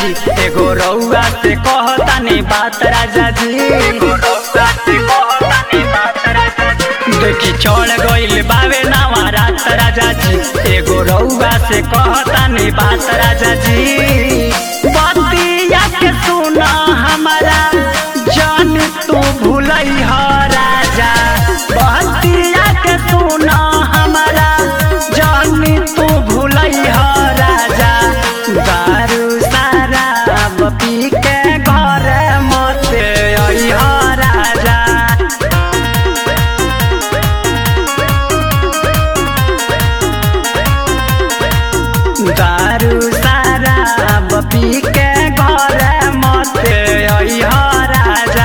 जी एगो रउआ से कहतानी बात राजा जी एगो रउआ से कहतानी बात राजा जी देखी चढ़ गइल बावे नावा रात राजा जी एगो रउआ से कहतानी बात राजा जी बतिया के सुना हमारा जान तू भूलई ह राजा बतिया के सुना हमारा जान तू भूलई ह राजा दारू शराब पी के घर मत अइह राजा दारू शराब पी के घर मत अइह राजा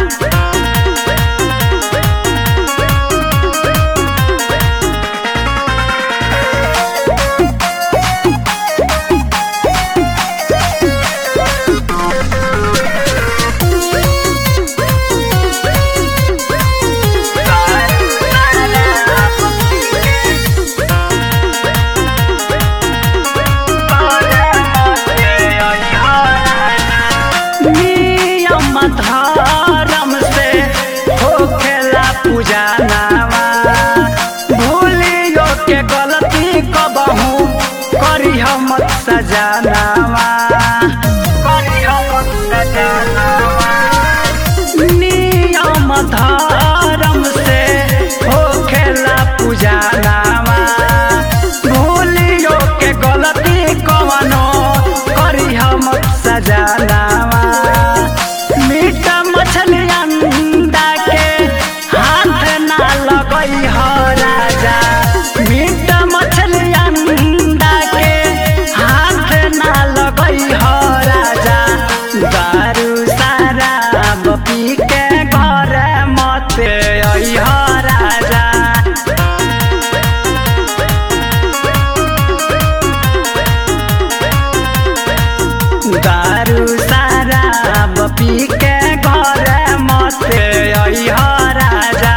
नियम धर्म से होखेला पूजा नामा भूलियो के गलती कबहू करी हम सजानावा नियम धर्म से होखेला पूजा नामा भूलियो के गलती कवनो करी हम सजानावा मीट मछली अंडा के हाथ ना लगई ह राजा मीट मछली अंडा के हाथ ना लगई ह राजा दारू शराब पी के घर मत अइह राजा दारू शराब पी के घर मत अइह राजा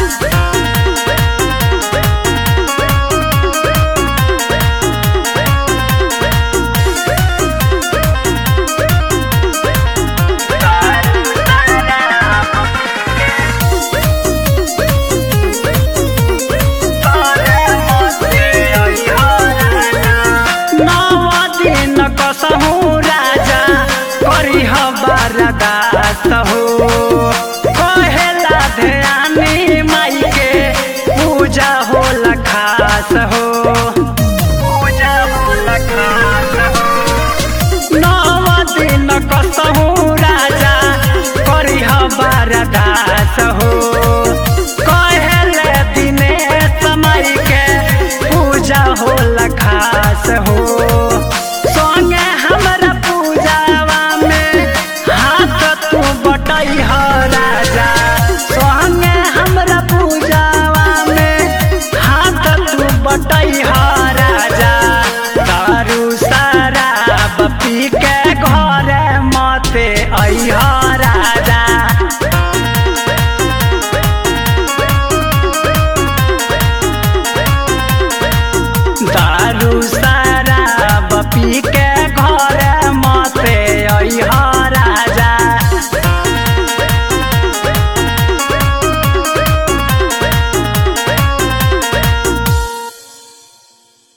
नव दिन कसहु राजा करिह बरदास हो कहेला ध्यानी माई के पूजा होला खास हो पूजा होला खास हो नव दिन कसहु राजा करिह बरदास हो कहेले दिने समय के पूजा होला खास हो संगे हमरा पूजावा में हाथ तू बटई ह राजा संगे हमरा पूजावा में हाथ तू बटई ह राजा दारू शराब पी के घर मत अइह राजा दारू शराब पी के